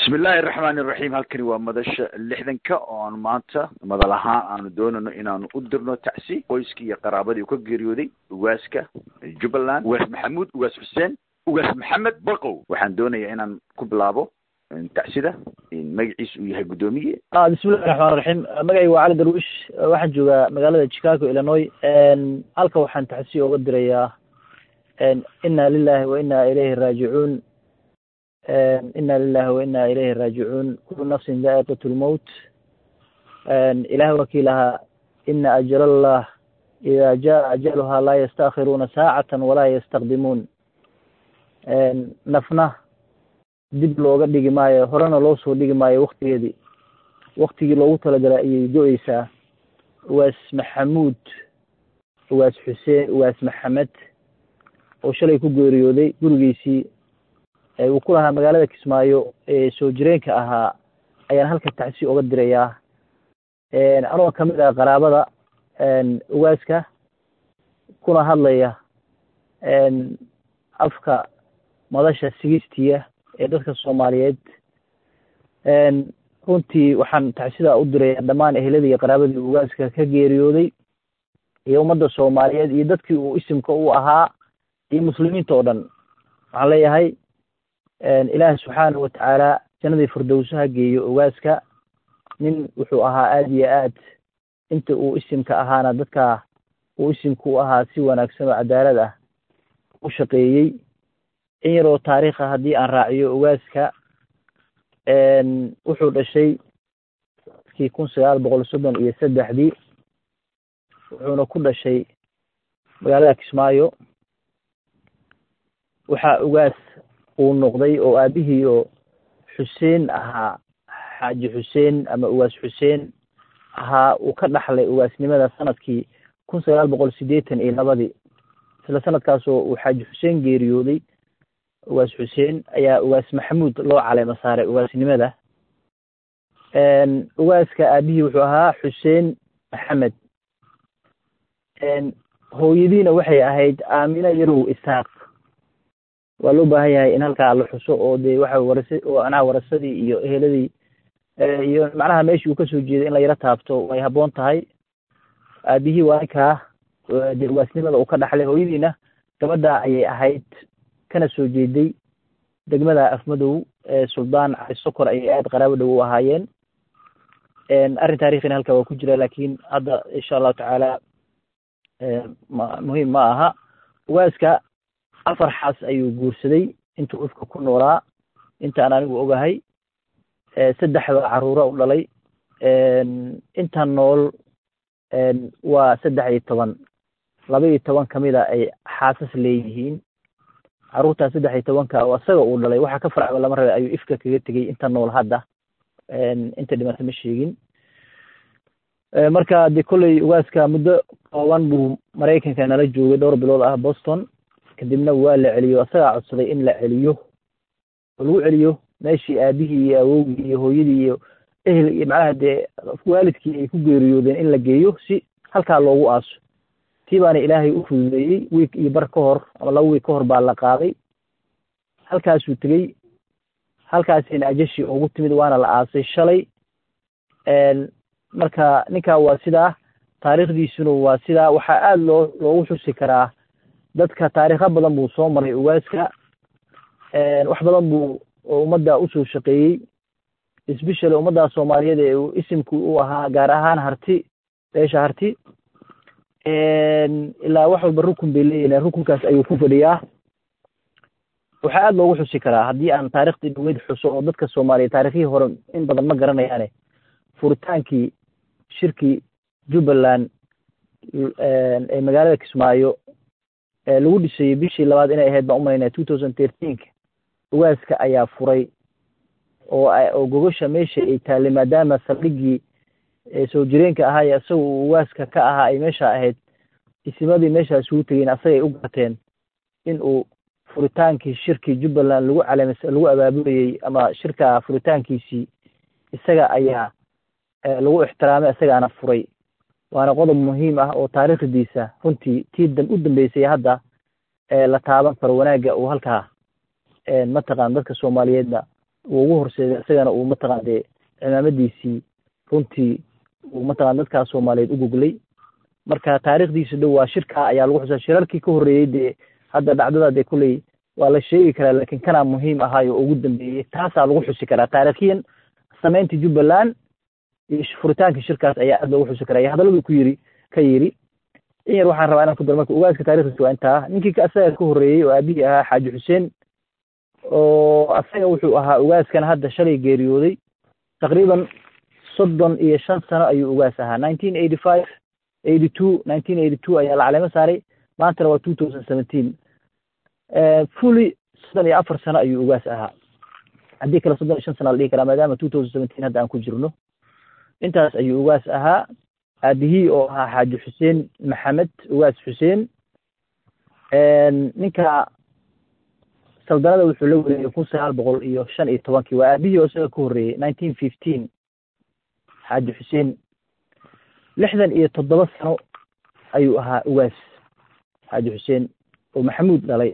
bismi illaahi araxmaani iraxiim halkani waa madasha lixdanka oo aan maanta madal ahaan aanu doonayno inaanu u dirno tacsi qoyskii iyo qaraabadii uu ka geeriyooday ugaaska jubbaland ugaas maxamuud ugaas xuseen ugaas maxamed baqow waxaan doonayaa inaan ku bilaabo tacsida magaciisa uu yahay guddoomiye bismillahi raxmaan raxiim magacayga waa cali darwish waxaan joogaa magaalada chicago illinois halka waxaan tacsi oga dirayaa inna lilahi wa inna ilayhi raajicuun ina lilahi wa ina ilayhi raajicuun kulu nafsin daa'iqat lmowt ilahay wakii lahaa ina ajal allah ida jaa ajaluha laa yastaakhiruuna saacatan walaa yastaqdimuun nafna dib looga dhigi maayo horena loo soo dhigi maayo waktigeedii waktigii loogu talagalay ayay go-eysaa uwaas maxamuud uwaas xuseen uwaas maxamed oo shalay ku geeriyooday gurigiisii uu ku lahaa magaalada kismaayo ee soo jireenka ahaa ayaan halka tacsi oga dirayaa anoo kamid ah qaraabada ugaaska kuna hadlaya afka madasha sigistiya ee dadka soomaaliyeed runtii waxaan tacsida u dirayaa dhammaan eheladii iyo qaraabadii ugaaska ka geeriyooday iyo ummadda soomaaliyeed iyo dadkii uu isimka u ahaa iyo muslimiinta oo dhan waxaan leeyahay ilaahi subxaanahu watacaala jannadii firdowsaha geeyo ugaaska nin wuxuu ahaa aada iyo aad inta uu isimka ahaana dadka uu isimka u ahaa si wanaagsan oo cadaalad ah u shaqeeyey in yaroo taariikha haddii aan raaciyo ugaaska wuxuu dhashay kii kun sagaal boqol soddon iyo saddexdii wuxuuna ku dhashay magaalada kismaayo waxaa ugaas uu noqday oo aabihii oo xuseen ahaa xaaji xuseen ama ugaas xuseen ahaa uu ka dhaxlay ugaasnimada sanadkii kun sagaal boqol siddeetan iyo labadii isla sanadkaasoo uu xaaji xuseen geeriyooday ugaas xuseen ayaa ugaas maxamuud loo caleema saaray ugaasnimada ugaaska aabihii wuxuu ahaa xuseen maxamed hooyadiina waxay ahayd aamina yarow isaaq waa loo baahan yahay in halkaa la xuso oo dee waxa warasa macnaha warasadii iyo eheladii iyo macnaha meeshii uu kasoo jeeday in la yaro taabto way habboon tahay aabihii waa ninkaa dee ugaasnimada uu ka dhaxlay hooyadiina gabadha ayay ahayd kana soo jeeday degmada afmadow suldaan cali sokor ayay aad qaraabo dhow u ahaayeen arrin taarikhina halkaa waa ku jira laakiin hadda insha allahu tacaala muhiim ma aha ugaaska afar xaas ayuu guursaday intuu ifka ku noolaa intaan anigu ogahay saddexda caruura u dhalay intan nool waa saddex iyo toban laba iyo toban kamid a ay xaasas leeyihiin caruurtaa saddex iyo tobanka oo isaga uu dhalay waxaa ka farcba lama rabay ayuu ifka kaga tegey inta nool hadda inta dhimata ma sheegin marka de kolley ugaaska muddo kooban buu maraykanka nala joogay dhowr bilood ah boston kadibna waa la celiyo isagaa codsaday in la celiyo oo lagu celiyo meeshii aabihii iyo awowgii iyo hooyadii iyo ehel iyo macnaha dee waalidkii ay ku geeriyoodeen in la geeyo si halkaa loogu aaso tii baana ilaahay u fududeeyey wiik iyo bar ka hor ama laba wiik ka hor baa la qaaday halkaasuu tegey halkaasina ajashi ugu timid waana la aasay shalay marka ninkaa waa sidaa taariikhdiisuna waa sidaa waxaa aada loo loogu xusi karaa dadka taariikho badan buu soo maray ugaaska wax badan buu ummadda usoo shaqeeyey especially ummadda soomaaliyeed ee uu isimku u ahaa gaar ahaan harti beesha harti ilaa wax walba rukun bay leeyihin rukunkaas ayuu ku fadhiyaa waxaa aada loogu xusi karaa haddii aan taariikhdii dhaweyd xuso oo dadka soomaaliyeed taarikhihii hore in badan ma garanayaane furitaankii shirkii jubbaland ee magaalada kismaayo lagu dhisayey bishii labaad inay ahayd baan umaynaya two thousand thirteenka ugaaska ayaa furay oo oo gogosha meesha ay taallay maadaama saldhiggii soo jireenka ahaa ee isaga uu ugaaska ka ahaa ay meesha ahayd isimadii meeshaas ugu tegeen asagay u garteen in uu furitaankii shirkii jubbaland lagu caleemas lagu abaabulayey ama shirka furitaankiisii isaga ayaa lagu ixtiraamay isagaana furay waana qodob muhiim ah oo taariikhdiisa runtii tii u dambeysay hadda la taaban karo wanaagga uu halkaa mataqaan dadka soomaaliyeedna uu ugu horseeday isagana uu mataqaan dee cimaamadiisii runtii uu mataqan dadkaas soomaaliyeed u goglay marka taariikhdiisa dhow waa shirka ayaa lagu xusaa shirarkii ka horreeyey dee hadda dhacdada dee kulley waa la sheegi karaa laakiin kanaa muhiim ahaayo oo ugu dambeeyey taasaa lagu xusi karaa taariikhiyan samaynta jubbaland iyo furitaankii shirkaas ayaa aad loogu xusi karaa iyo hadalladuu ku yiri ka yiri in yar waxaan rabaa inaan ku daro marka ugaaska taarikhdiisa waa intaa ninkii asaga ka horreeyey oo aabihii ahaa xaaji xuseen oo asaga wuxuu ahaa ugaaskan hadda shalay geeriyooday taqriiban soddon iyo shan sano ayuu ugaas ahaa nineteen eighty five eighty two nineteen eighty two ayaa la caleemo saaray maantana waa two thousand seventeen fully soddon iyo afar sano ayuu ugaas ahaa haddii kale soddon iyo shan sana la dhihi karaa maadaama two thousand seventeen hadda aan ku jirno intaas ayuu ugaas ahaa aabihii oo ahaa xaaji xuseen maxamed ugaas xuseen ninka saldanada wuxuu la wareegay kun sagaal boqol iyo shan iyo tobankii waa aabihii oo isaga ka horreeyey nineteen fifteen xaaji xuseen lixdan iyo toddoba sano ayuu ahaa ugaas xaaji xuseen oo maxamuud dhalay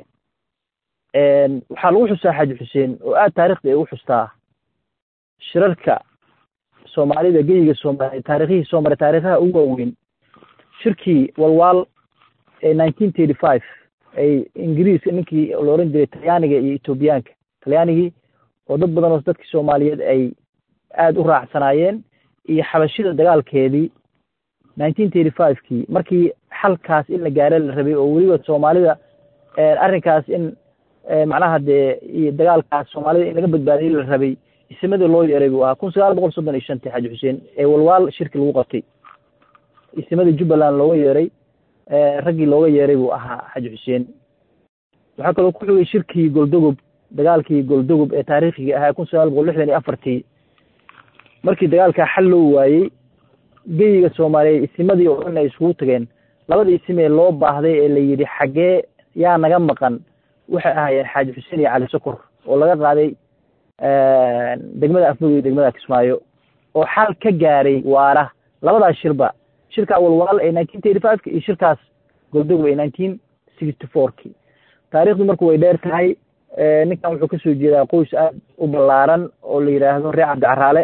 waxaa lagu xusaa xaaji xuseen oo aad taarikhda ay u xustaa shirarka soomaalida geyiga soomaaliya taarikhihii soo maray taarikhaha ugu waaweyn shirkii walwaal ee nineteen thirty five ay ingiriiska ninkii la oran jiray talyaaniga iyo etoobiyaanka talyaanigii oo dad badan oo dadkii soomaaliyeed ay aada u raacsanaayeen iyo xabashida dagaalkeedii nineteen thirty five kii markii xalkaas in la gaaro la rabay oo weliba soomaalida arrinkaas in macnaha dee iyo dagaalkaas soomaalida in laga badbaadiyey la rabay isimadii loo yeeray buu ahaa kun sagaal boqol soddon iyo shantii xaaji xuseen ee walwaal shirki lagu qabtay isimadii jubbaland looga yeeray raggii looga yeeray buu ahaa xaaji xuseen waxaa kaloo ku xigay shirkii goldogob dagaalkii goldogob ee taariikhiga ahaa kun sagaal boqol lixdan iyo afartii markii dagaalkaa xal loo waayey geyiga soomaaliyeed isimadii oo dhan ay iskugu tageen labadii isim ee loo baahday ee la yidhi xaggee yaa naga maqan waxay ahaayeen xaaji xuseen iyo cali sokor oo laga qaaday degmada afmog iyo degmada kismaayo oo xal ka gaaray waara labadaas shirba shirka walwalaal ee nineteen thirty five ka iyo shirkaas goldogob ee nineteen sixty four ki taarikhdu marku way dheer tahay ninkan wuxuu kasoo jeedaa qoys aad u ballaaran oo la yidhaahdo reer cabdicaraale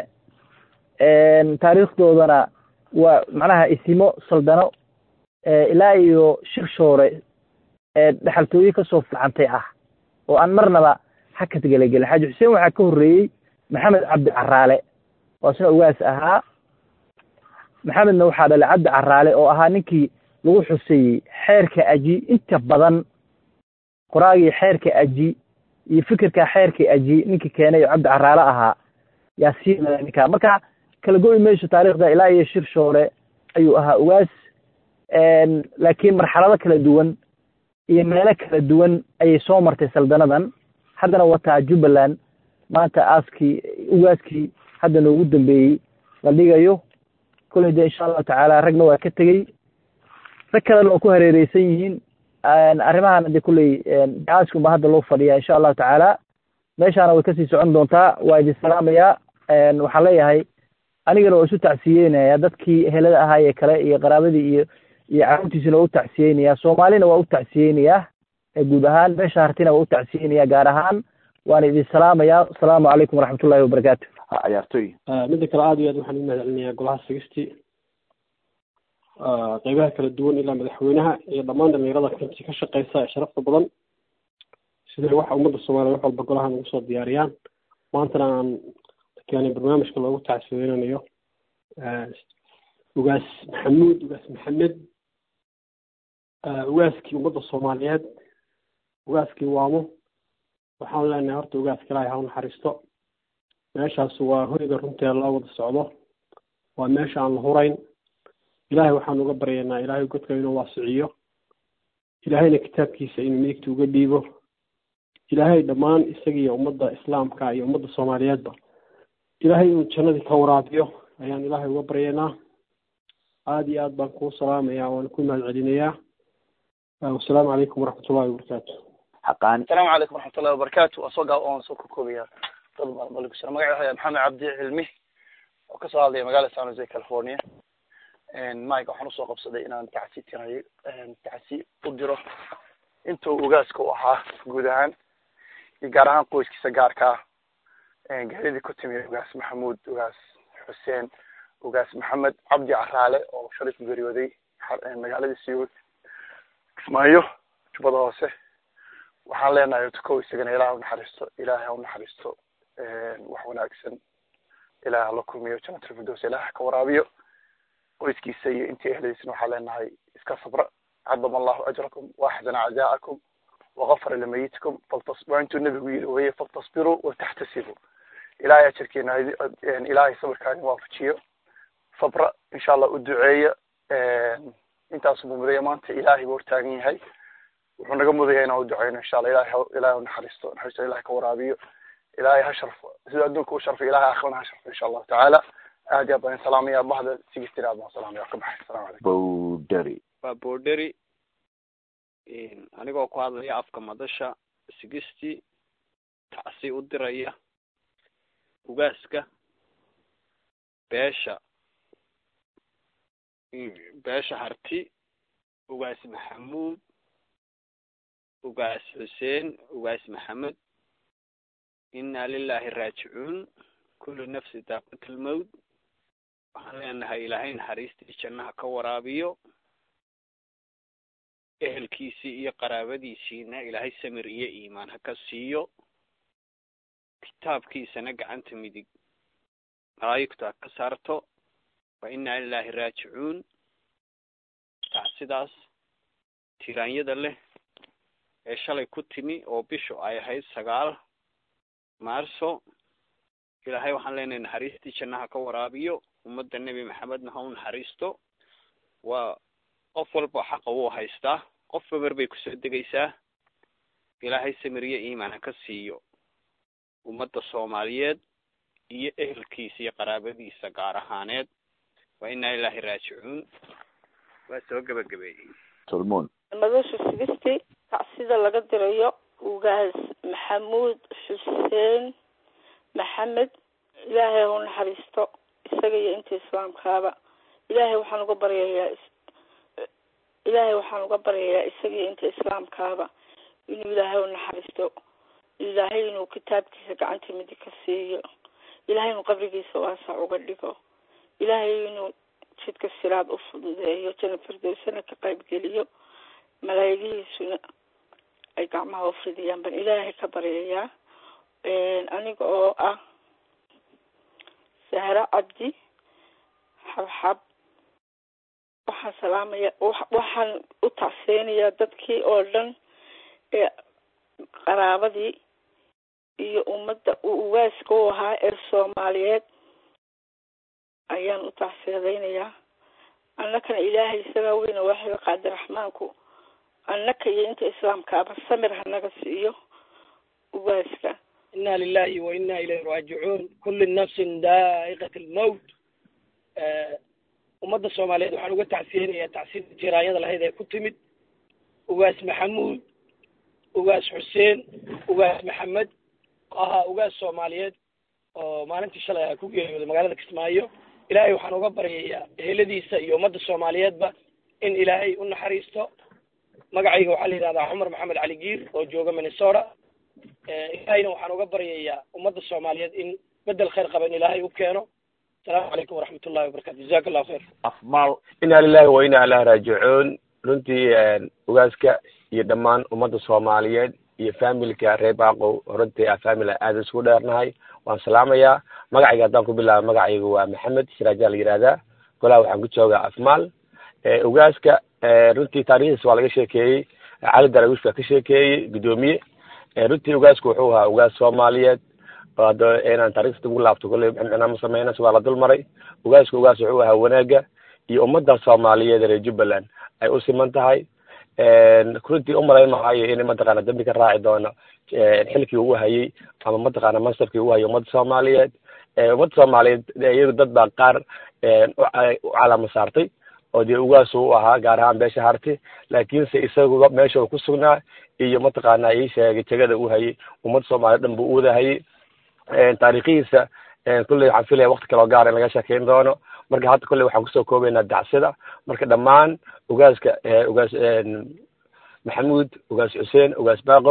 taariikhdoodana waa macnaha isimo saldano ilaa iyo shir shoore dhexaltooye kasoo fiicantay ah oo aan marnaba hakad gelagelin xaaji xuseen waxaa ka horreeyey maxamed cabdi caraale oo isna ugaas ahaa maxamedna waxaa dhalay cabdi caraale oo ahaa ninkii lagu xuseeyey xeerka aji inta badan qoraagii xeerka aji iyo fikirka xeerka aji ninkii keenay oo cabdi caraale ahaa yaa sii mada ninkaa marka kala go'i mayso taarikhda ilaa iyo shir shoore ayuu ahaa ugaas laakiin marxalado kala duwan iyo meelo kala duwan ayay soo martay saldanadan haddana wataa jubbaland maanta aaskii ugaaskii hadda noogu dambeeyey la dhigayo kolley de insha allahu tacaala ragna waa ka tegey rag kalena waa ku hareereysan yihiin arrimahan de kulley aaskun baa hadda loo fadhiyaa insha allahu tacaala meeshaana way kasii socon doontaa waa idin salaamayaa waxaan leeyahay anigana waa isu tacsiyeynaya dadkii helada ahaayee kale iyo qaraabadii iyo iyo carruurtiisina waa u tacsiyeynayaa soomaalina waa u tacsiyeynayaa guud ahaan meesha hartina waa u tacsiyeynayaa gaar ahaan waana idin salaamayaa asalaamu calaykum waraxmatullahi wabarakaatu ciyaartoy midda kale aada iyo aad waxaan u mahad celinayaa golaha sigistii qeybaha kala duwan ilaa madaxweynaha iyo dhammaan dhalinyarada runtii ka shaqeysa ee sharafta badan siday waxa ummadda soomaaliya wax walba golahan ugu soo diyaariyaan maantana aan keenay barnaamijka loogu tacsiyeynayo ugaas maxamuud ugaas maxamed ugaaskii ummadda soomaaliyeed ugaaskii waamo waxaan leenahay horta ugaaska ilaahay ha u naxariisto meeshaas waa hoyga runteeda loo wada socdo waa meesha aan la hurayn ilaahay waxaan uga baryaynaa ilaahay godka inuu waasiciyo ilaahayna kitaabkiisa inuu midigta uga dhiibo ilaahay dhammaan isagiiyo ummadda islaamka iyo ummadda soomaaliyeedba ilaahay inuu jannadii ka waraabiyo ayaan ilaahay uga baryaynaa aada iyo aad baan kuu salaamayaa waan ku mahad celinayaa wasalaamu calaykum waraxmatullahi wabarakaatu xaqaani asalaamu calaykum waraxmatullahi wabarakaatu waa soo gaa oon soo kokoobaya dad badan baa lagu jira magaca waxaa maxamed cabdi cilmi oo kasoo hadlaya magaalada san jose california mike waxaan usoo qabsaday inaan tacsi tirayo tacsi u diro intuu ugaaska u ahaa guud ahaan iyo gaar ahaan qoyskiisa gaarka ah geeridii ku timi ugaas maxamuud ugaas xuseen ugaas maxamed cabdi caraale oo shalay ku geeriyooday magaaladii siyood kismaayo jubbada hoose waxaan leenahay tukow isagana ilaah unaxariisto ilaahay ha unaxariisto wax wanaagsan ilaah hala kulmiyo jannatul firdows ilaah ha ka waraabiyo qoyskiisa iyo intii ehladiisna waxaan leenahay iska sabra cadama allahu ajrakum waaxsana cazaacakum wagafara limayitikum faltas waa intuu nebigu yidhi weye faltasbiruu wataxtasibuu ilaahay ajarkeena ilaahay sabirkaani waafajiyo sabra insha allah u duceeya intaasuu mudaya maanta ilaahay buu hortaagan yahay wuxuu naga mudaya inaan u duceyno insha allah ilahay ilahay u naxariisto naxariisto ilahay ka waraabiyo ilaahay ha sharfo sida adduunka u sharfo ilahay aakhirana ha sharfo insha allahu tacaala aad iyo aad baan salaamaya bahda sigistir aad baan salaamaya ka baxay asalamu calaykum bowderi waa boodheri anigoo ku hadlaya afka madasha sigisti tacsi u diraya ugaaska beesha beesha harti ugaas maxamuud ugaas xuseen ugaas maxamed inna lilahi raajicuun kullu nafsi daaqatul mawt waxaan leenahay ilaahay naxariistii jannaha ka waraabiyo ehelkiisii iyo qaraabadiisiina ilaahay samir iyo iimaan ha ka siiyo kitaabkiisana gacanta midig malaayigtu ha ka saarto wa inna lilahi raajicuun tacsidaas tiraanyada leh ee shalay ku timi oo bishu ay ahayd sagaal maarso ilaahay waxaan leenahay naxariistii jannaha ka waraabiyo ummadda nebi maxamedna ha u naxariisto waa qof walba xaqa wuu haystaa qofba mar bay kusoo degaysaa ilaahay samiriyo iimaan ha ka siiyo ummadda soomaaliyeed iyo ehelkiisa iyo qaraabadiisa gaar ahaaneed waa inaa ilaahi raajicuun waa soo gebagabeeyey solmon madasha sigisti tacsida laga dirayo ugaas maxamuud xuseen maxamed ilaahay ha u naxariisto isaga iyo inta islaamkaaba ilaahay waxaan uga baryayaa ilaahay waxaan uga baryayaa isaga iyo inta islaamkaaba inuu ilaahay u naxariisto ilaahay inuu kitaabkiisa gacanta midig ka siiyo ilaahay inuu qabrigiisa waasac uga dhigo ilaahay inuu jidka siraad u fududeeyo jana firdowsana ka qaybgeliyo malaayigihiisuna ay gacmaha u fidiyaan baan ilaahay ka baryayaa aniga oo ah sahro cabdi xabxab waxaan salaamaya waxaan u tacseynayaa dadkii oo dhan ee qaraabadii iyo ummadda uu ugaaska u ahaa ee soomaaliyeed ayaan u tacseedeynayaa annakana ilaahay isagaa weyna waaxiga qaadiraxmaanku annaka iyo inta islaamkaaba samir hanaga siiyo ugaaska inna lilahi wa inna ilayhi raajicuun kulli nafsin daa'iqat almowt ummadda soomaaliyeed waxaan uga tacsiyeynayaa tacsida tiraanyada lahayd ee ku timid ugaas maxamuud ugaas xuseen ugaas maxamed oo ahaa ugaas soomaaliyeed oo maalintii shalay aha ku geeriyooday magaalada kismaayo ilaahay waxaan uga baryayaa eheladiisa iyo ummadda soomaaliyeedba in ilaahay u naxariisto magacayga waxaa la yidhahdaa cumar maxamed cali giir oo jooga minnesota ilaahayna waxaan uga baryayaa ummadda soomaaliyeed in bedel khayr qaba in ilaahay u keeno asalaamu calaykum waraxmat ullahi wabarakatu jazaka allahu khayr afmaal inna lilahi wa inna ilahi raajicuun runtii ugaaska iyo dhammaan ummadda soomaaliyeed iyo familka reer baaqow runtii a family aada isugu dheernahay waan salaamayaa magacayga haddaan ku bilaaba magacayga waa maxamed shiraajaa la yihahdaa golaha waxaan ku joogaa afmaal ugaaska runtii taarikhdiisa waa laga sheekeeyey cali darawish baa ka sheekeeyey guddoomiye runtii ugaasku wuxuu ahaa ugaas soomaaliyeed oo hadda inaan taarikhda ugu laabto kolley micnaa ma sameynas waa la dul maray ugaasku ugaas wuxuu ahaa wanaaga iyo ummadda soomaaliyeed reer jubbaland ay u siman tahay runtii umalayn maayo in mataqaana dambi ka raaci doono xilkii uu hayay ama mataqaana mansabkii uu hayay ummadda soomaaliyeed ummadda soomaaliyeed iyagu dad baa qaar u calama saartay oo dee ugaas u ahaa gaar ahaan beesha harti laakiinse isaguba meesha uu ku sugnaa iyo mataqaana ii sheegay jegada uu hayay ummadda soomaaliyeed dhan buu u wadahayay taariikhihiisa kulley waxaan filaya wakti kaloo gaar in laga sheekeyn doono marka hadda kolley waxaan kusoo koobaynaa dacsida marka dhammaan ugaaska ugaas maxamuud ugaas xuseen ugaas baaqow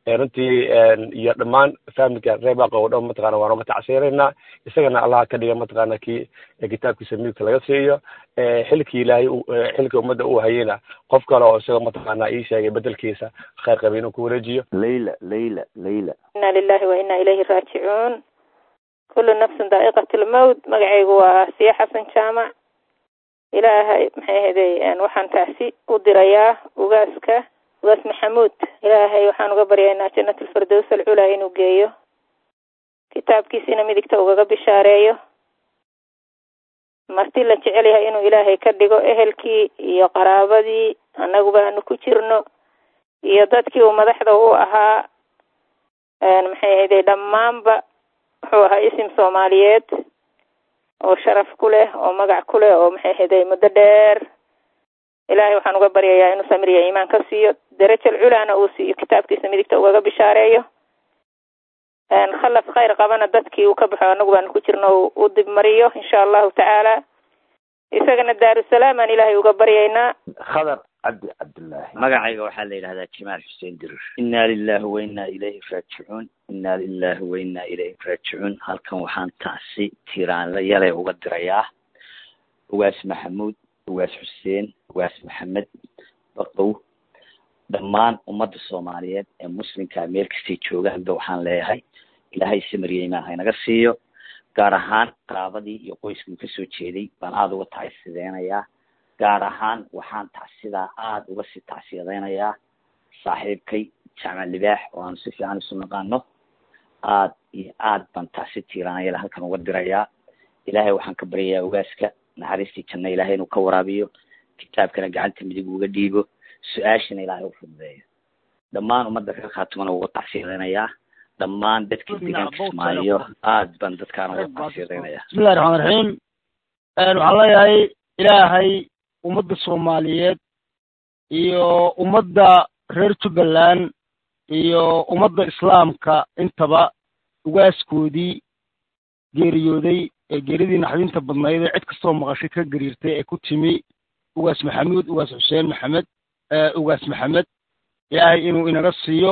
runtii iyo dhammaan familka reer baaqo oo dhan mataqana waan uga tacsiiraynaa isagana allah ka dhiga mataqana kii kitaabkiisa midigta laga siiyo xilkii ilaahay xilkii ummadda uu hayeyna qof kale oo isaga mataqana ii sheegay bedelkiisa khayr qaba inuu ku wareejiyo layla layla layla inna lilahi wa inna ilayhi raajicuun kullu nafsin daa'iqat lmowt magacaygu waa siya xasan jaamac ilaahay maxay ahaday waxaan taasi u dirayaa ugaaska ugaas maxamuud ilaahay waxaan uga baryaynaa jannat alfirdows alculaa inuu geeyo kitaabkiisina midigta ugaga bishaareeyo marti la jecel yahay inuu ilaahay ka dhigo ehelkii iyo qaraabadii annaguba aanu ku jirno iyo dadkii uu madaxda u ahaa maxay ahayday dhammaanba wuxuu ahaa isim soomaaliyeed oo sharaf ku leh oo magac ku leh oo maxay ahayday muddo dheer ilaahay waxaan uga baryayaa inuu samir iyo iimaan ka siiyo darajal culaana uu siiyo kitaabkiisa midigta ugaga bishaareeyo khalaf khayr qabana dadkii uu ka baxo anagu baanu ku jirno u dib mariyo insha allahu tacaala isagana daarusalaam aan ilaahay uga baryaynaa khadar cabdi cabdullaahi magacayga waxaa la yidhahdaa jamaal xuseen dirir inna lilahi wa inna ilayhi raajicuun inna lilahi wa inna ilayhi raajicuun halkan waxaan taasi tiraanla yale uga dirayaa ugaas maxamuud ugaas xuseen ugaas maxamed baqow dhammaan ummadda soomaaliyeed ee muslimka meel kastay joogaanba waxaan leeyahay ilaahay samariya imaan haynaga siiyo gaar ahaan qaraabadii iyo qoyskii kasoo jeeday baan aada uga tacsideynayaa gaar ahaan waxaan tacsidaa aada uga sii tacsiyadeynayaa saaxiibkay jaamac libaax oo aanu si fiican isu naqaano aada iyo aad baan tacsi tiiraanayala halkan uga dirayaa ilaahay waxaan ka baryayaa ogaaska naxariistii janna ilaahay inuu ka waraabiyo kitaabkana gacanta midig uga dhiibo su-aashana ilaahay u fududeeyo dhammaan ummadda reer khaatumana uga tacsiyadeynayaa dhammaan dadka deegaanka kismaayo aad baan dadkaana uga tacsiyadeynayaa bismillahi raxmaan raxiim waxaan leeyahay ilaahay ummadda soomaaliyeed iyo ummadda reer jubbaland iyo ummadda islaamka intaba ugaaskoodii geeriyooday ee geeridii naxdinta badnayd ee cid kastoo maqashay ka gariirtay ee ku timi ugaas maxamuud ugaas xuseen maxamed ugaas maxamed ilaahay inuu inaga siiyo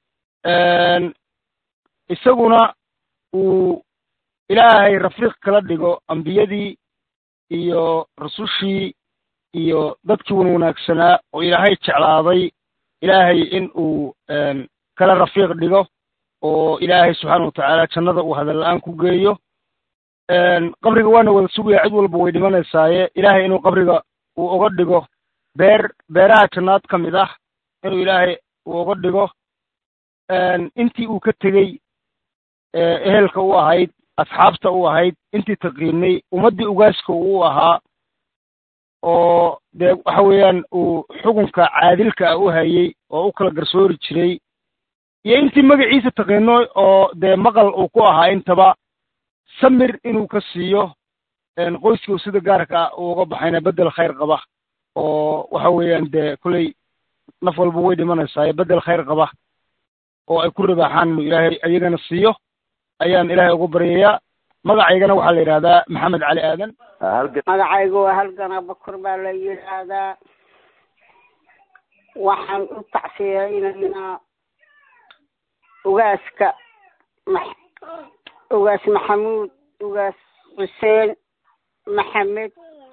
isaguna uu ilaahay rafiiq kala dhigo ambiyadii iyo rasushii iyo dadkii wan wanaagsanaa oo ilaahay jeclaaday ilaahay in uu kala rafiiq dhigo oo ilaahay subxaana watacaala jannada uu hadal la-aan ku geeyo qabriga waana wada sugaya cid walba way dhimanaysaaye ilaahay inuu qabriga uu uga dhigo beer beeraha jannaad ka mid ah inuu ilaahay uu uga dhigo intii uu ka tegey ehelka u ahayd asxaabta u ahayd intii taqiinay ummaddii ugaaska uu ahaa oo dee waxa weeyaan uu xukunka caadilka ah u hayey oo u kala garsoori jiray iyo intii magaciisa taqiino oo dee maqal uu ku ahaa intaba samir inuu ka siiyo qoyskii uu sida gaarka ah uu uga baxayna bedel khayr qaba oo waxa weeyaan dee kolley naf walba way dhimanaysaa bedel khayr qaba oo ay ku ribaaxaan inuu ilaahay ayagana siiyo ayaan ilaahay ugu baryayaa magacaygana waxaa la yidhahdaa maxamed cali aadan magacaygu waa halgana bakur baa la yidhaahdaa waxaan u tacsiyeynaynaa ugaaska ugaas maxamuud ugaas xuseen maxamed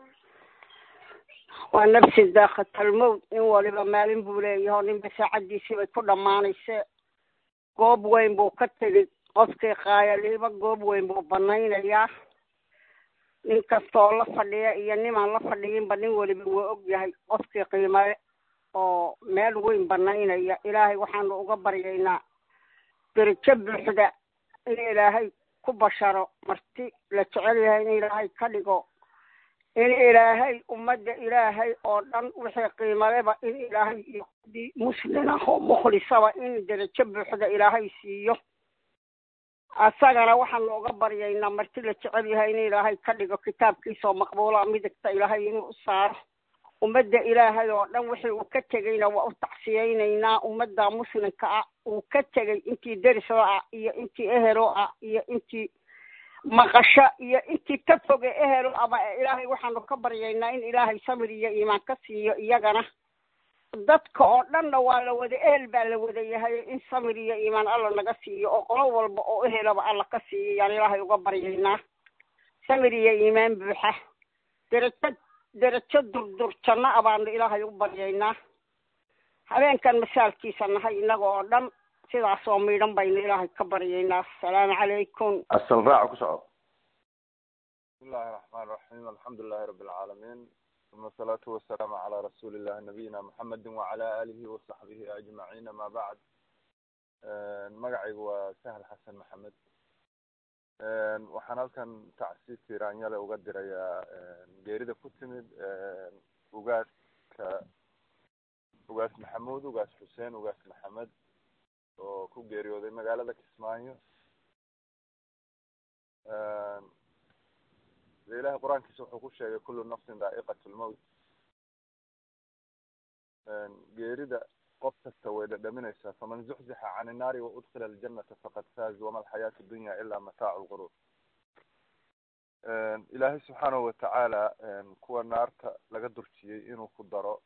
waa nafsi daakhatalmowt nin waliba maalin buu leeyaho ninba saacaddiisii bay ku dhammaanayse goob weyn buu ka tegey qofkii qaayaliiba goob weyn buu banaynayaa nin kastooo la fadhiya iyo nimaan la fadhiyinba nin weliba waa og yahay qofkii qiimale oo meel weyn banaynaya ilaahay waxaanu uga baryaynaa derajo buuxda in ilaahay ku basharo marti la jecel yahay in ilaahay ka dhigo in ilaahay ummadda ilaahay oo dhan wixii qiimaleba in ilaahay iyo kudii muslin ah oo mukhlisaba in derajo buuxda ilaahay siiyo asagana waxaanu uga baryaynaa marti la jecel yahay in ilaahay ka dhigo kitaabkiisaoo maqbuula midigta ilaahay inuu u saaro ummadda ilaahay oo dhan wixii uu ka tegeyna waa u tacsiyeynaynaa ummadda muslimka ah uu ka tegey intii derisoo ah iyo intii ehelo ah iyo intii maqasho iyo intii ka foge ehelo ama ilaahay waxaanu ka baryaynaa in ilaahay samir iyo iimaan ka siiyo iyagana dadka oo dhanna waa la wada ehel baa la wada yahay in samir iyo iimaan alla naga siiyo oo qolo walba oo ehelaba alla ka siiyo yaan ilaahay uga baryaynaa samir iyo iimaan buuxa derajo derajo durdur janno a baanu ilaahay u baryaynaa habeenkan masaalkiisa nahay innaga oo dhan sidaas oo miidhan baynu ilaahay ka baryaynaa asalaamu calaykum asal raaca ku soco بسم الله الرحمن الرحيم الحمد لله رب العالمين ثم الصلاة والسلام على رسول الله نبينا محمد وعلى آله وصحبه أجمعين ما بعد magacaygu waa sahal xasan maxamed waxaan halkan tacsiis tiiraanyale uga dirayaa geerida ku timid ugaaska ugaas maxamuud ugaas xuseen ugaas maxamed oo ku geeriyooday magaalada kismaayo de ilahay qur-aankiisa wuxuu ku sheegay kullu nafsin daa'iqat lmowt geerida qof kasta way dhadhaminaysaa faman zuxzixa can innaari waudkila aljanata faqad faaz wama alxayaatu dunya ila mataacu lquruur ilaahay subxaanahu watacaala kuwa naarta laga durjiyey inuu ku daro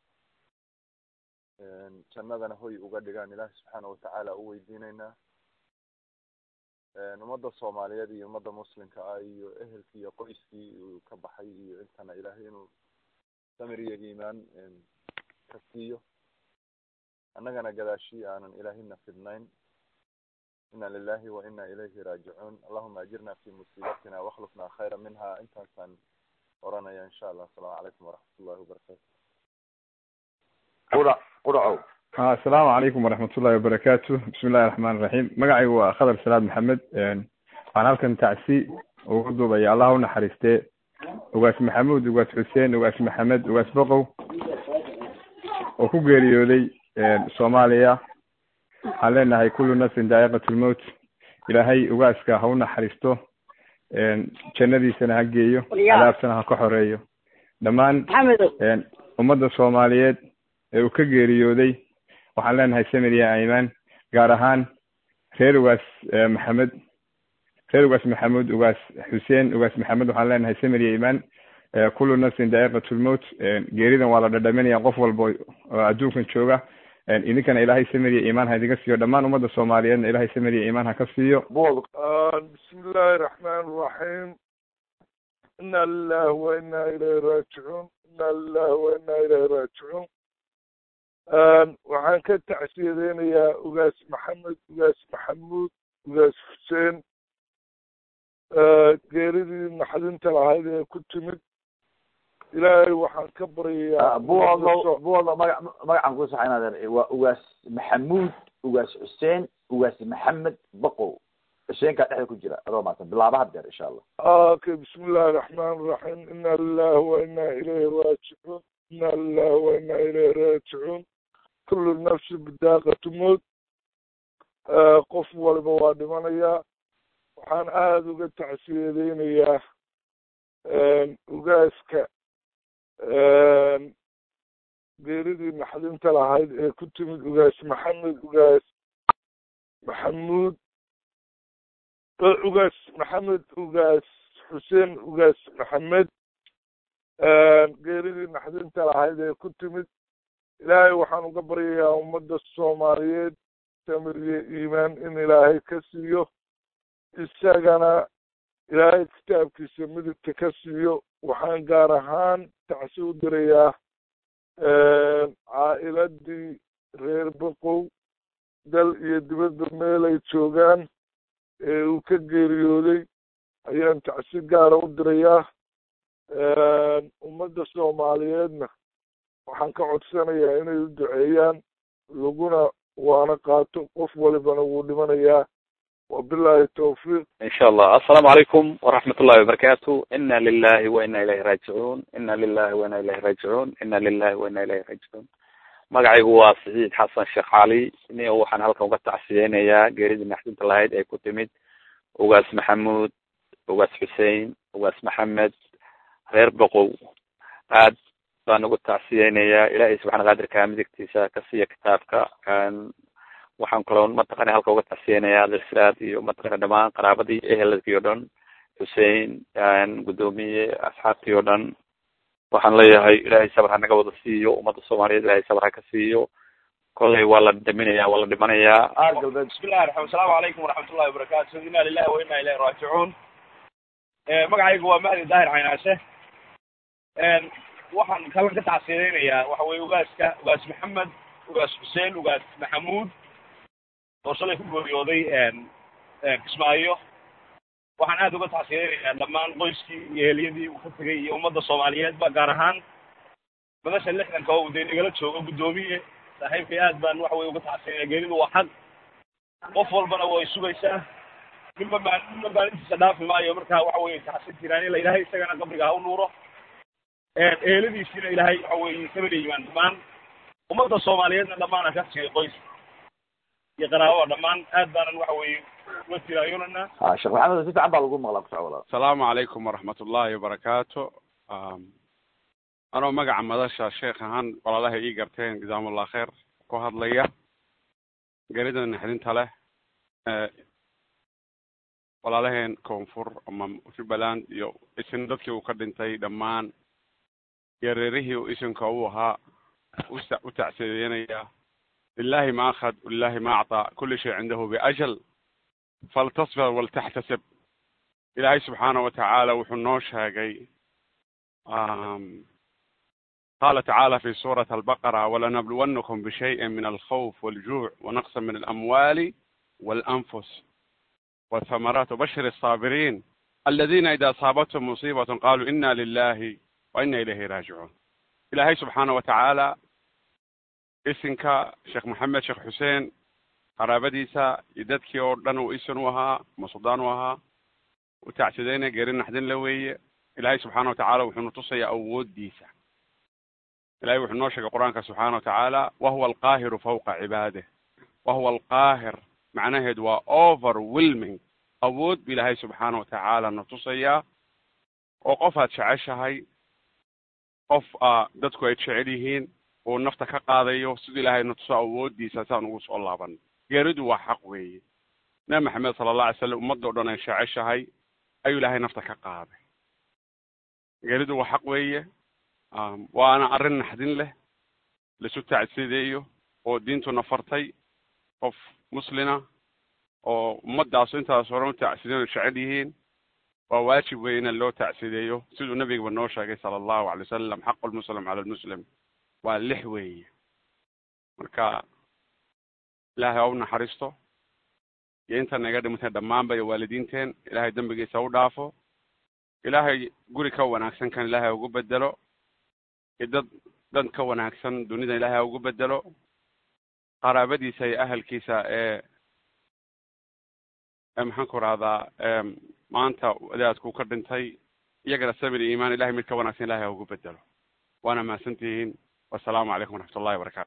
jannadana hoy uga dhigaan ilaahay subxaanahu watacaala u weydiinaynaa ummadda soomaaliyeed iyo ummadda muslimka ah iyo ehelkii iyo qoyskii uu ka baxay iyo intana ilaahay inuu samir iyo iimaan ka siiyo annagana gadaashii aanan ilaahina fidnayn ina lilahi wa ina ilayhi raajicuun allahuma ajirna fi musiibatina wakhlufna khayra minha intaasaan oranaya insha allah asalaamu calaykum waraxmat ullahi wabarakatu qura quracow ha asalaamu calaykum waraxmat ullahi wabarakaatu bismi illahi raxmaan iraxiim magacaygu waa khadar salaad maxamed waxaan halkan tacsi ugu duubaya allah u naxariistee ugaas maxamuud ugaas xuseen ugaas maxamed ugaas boqow oo ku geeriyooday soomaaliya waxaan leenahay kullu nafsin daa'iqat lmowt ilaahay ugaaska ha u naxariisto jannadiisana ha geeyo cadaabtana ha ka xoreeyo dhammaan ummadda soomaaliyeed ee uu ka geeriyooday waxaan leenahay samir iyo aimaan gaar ahaan reer ugaas maxamed reer ugaas maxamuud ugaas xuseen ugaas maxamed waxaan leenahay samir iyo imaan kullu nafsin daa'iqat lmowt geeridan waa la dhadhaminaya qof walba oo adduunkan jooga idinkana ilaahay samir iyo iimaan ha idinka siiyo dhammaan ummadda soomaaliyeedna ilaahay samir iyo iimaan ha ka siiyo bismi illaahi raxmaan raxiim ina lilahi wa ina ilayhi raajicuun ina lilahi wa ina ilayhi raajicuun waxaan ka tacsiyadeynayaa ugaas maxamed ugaas maxamuud ugaas xuseen geeridii naxdinta lahayd ee ku timid ilaahay waxaan ka baryayaa buwado buwado maga magacan ku saxa inaad waa ugaas maxamuud ugaas xuseen ugaas maxamed boqow xuseenkaa dhexda ku jira adoo maatan bilaaba hadeer insha allah okay bismi illahi raxmaan raxiim ina lilahi wa ina ilayhi raajicuun ina lilahi wa ina ilayhi raajicuun kullu nafsi bidaaqatu mowt qof waliba waa dhimanayaa waxaan aada uga tacsiyadeynayaa ugaaska geeridii naxdinta lahayd ee ku timid ugaas maxamed ugaas maxamuud ugaas maxamed ugaas xuseen ugaas maxamed geeridii naxdinta lahayd ee ku timid ilaahay waxaan uga baryayaa ummadda soomaaliyeed samir iyo iimaan in ilaahay ka siiyo isagana ilaahay kitaabkiisa midigta ka siiyo waxaan gaar ahaan tacsi u dirayaa caa'iladii reer boqow dal iyo dibadda meel ay joogaan ee uu ka geeriyooday ayaan tacsi gaara u dirayaa ummadda soomaaliyeedna waxaan ka codsanayaa inay u duceeyaan laguna waana qaato qof walibana wuu dhimanayaa wabillahi tawfiiq in sha allah assalaamu calaykum waraxmat ullahi wabarakatu ina lilahi wa ina ilayhi raajicuun ina lilahi wa ina ilayhi raajicuun ina lilahi wa ina ilayhi raajicuun magacaygu waa saciid xasan sheekh cali ni waxaan halkan uga tacsiyeynayaa geeridii naxdinta lahayd ee ku timid ugaas maxamuud ugaas xuseen ugaas maxamed reer boqow aad baan uga tacsiyeynayaa ilaahay subxana qaadirka midigtiisa ka siiya kitaabka waxaan kaloo mataqana halka uga tacsiyeynayaa alsraad iyo mataqana dhamaan qaraabadii eheladkii o dhan xusein guddoomiye asxaabtii o dhan waxaan leeyahay ilaahay sabr ha naga wada siiyo ummadda soomaaliyeed ilaahay sabr ha ka siiyo kollay waa la dhaminaya waa la dhimanayaa bismillahi raxmaan asalaamu calaykum waraxmatullahi wabarakaatu inna lillahi wa inna ilayhi raajicuun magacaygu waa mahdi daahir caynaashe waxaan kalan ka tacsiideynayaa waxa weye ugaaska ugaas maxamed ugaas xuseen ugaas maxamuud oo shalay ku geeriyooday kismaayo waxaan aad uga tacsiideynayaa dhammaan qoyskii iyo heliyadii uu ka tegay iyo ummadda soomaaliyeedba gaar ahaan madasha lixdanka oo dee nagala joogo guddoomiye saaxiibkay aad baan waxa weye uga tacsiinaya geeridu waa xaq qof walbana way sugaysaa ninba maa ninba maalintiisa dhaafi maayo marka waxa weye tacsiin tiraanila ilaahay isagana qabriga ha u nuuro eheladiisiina ilaahay waxa weye sabada yimaan dhammaan ummadda soomaaliyeedna dhammaan ha ka siiyo qoys iyo qaraabada dhammaan aad baanan waxa weye uga tiraayonana ha sheekh maxamed si fiican baa lagu maqlaa kusoco walaal asalaamu calaykum waraxmat ullahi wabarakaatu anoo magaca madasha sheekh ahaan walaalaha ii garteen jazakumullah kheer ku hadlaya gerida naxdinta leh walaalaheen koonfur ama jubbaland iyo isin dadkii uu ka dhintay dhammaan iyo reerihii uu isinka u ahaa usa u tacsiyeynaya lilahi ma akhad walilahi ma acطaa kuli shay cindahu biajal faltasbir waltaxtasib ilaahay subxaana wa tacaala wuxuu noo sheegay قال تعالى في سورة البقرة ولنبلونكم بشيء من الخوف والجوع ونقص من الأموال والأنفس والثمرات وبشر الصابرين الذين إذا أصابتهم مصيبة قالوا إنا لله وإنا إليه راجعون إلهي سبحانه وتعالى isinka sheekh maxamed sheekh xuseen qaraabadiisa iyo dadkii oo dhan uu isin u ahaa masudaan u ahaa u tacsideynaya geeri naxdin la weeye ilaahay subxaana wa tacaala wuxuu nutusayaa awooddiisa ilahay wuxuu noo sheegay qur-aanka subxaana wa tacaala wahuwa alqaahiru fawqa cibaadih wahuwa alqaahir macnaheedu waa overwhelming awood bu ilaahay subxaana wa tacaala natusayaa oo qof aad jeceshahay qof a dadku ay jecel yihiin uu nafta ka qaadayo siduu ilaahay natuso awooddiisa saan ugu soo laaban geeridu waa xaq weeye nabi maxamed sala allah alay slam ummadda o dhan ay jeceshahay ayuu ilaahay nafta ka qaaday geeridu waa xaq weeye waana arrin naxdin leh laisu tacsideeyo oo diintuna fartay qof muslina oo ummaddaasu intaas horan u tacsideeyo jecel yihiin waa waajib weeye in loo tacsideeyo siduu nabigaba noo sheegay sala allahu alay wasalam xaqu lmuslim cala lmuslim waa lix weeye marka ilaahay ha u naxariisto iyo intana iga dhimatay dhammaanba iyo waalidiinteen ilaahay dembigiisa u dhaafo ilaahay guri ka wanaagsan kan ilaahay ugu bedelo iyo dad dad ka wanaagsan dunida ilaahay ha ugu bedelo qaraabadiisa iyo ahalkiisa ee ee maxaan ku rahdaa maanta wadaadku ka dhintay iyagana sabir iyo iimaan ilahay mid ka wanaagsan ilahay ha ugu bedelo waana mahadsantihiin wasalaamu calaykum waraxmat ullahi wabarakatu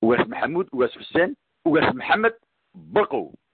ugaas maxamuud ugaas xuseen ugaas maxamed baqow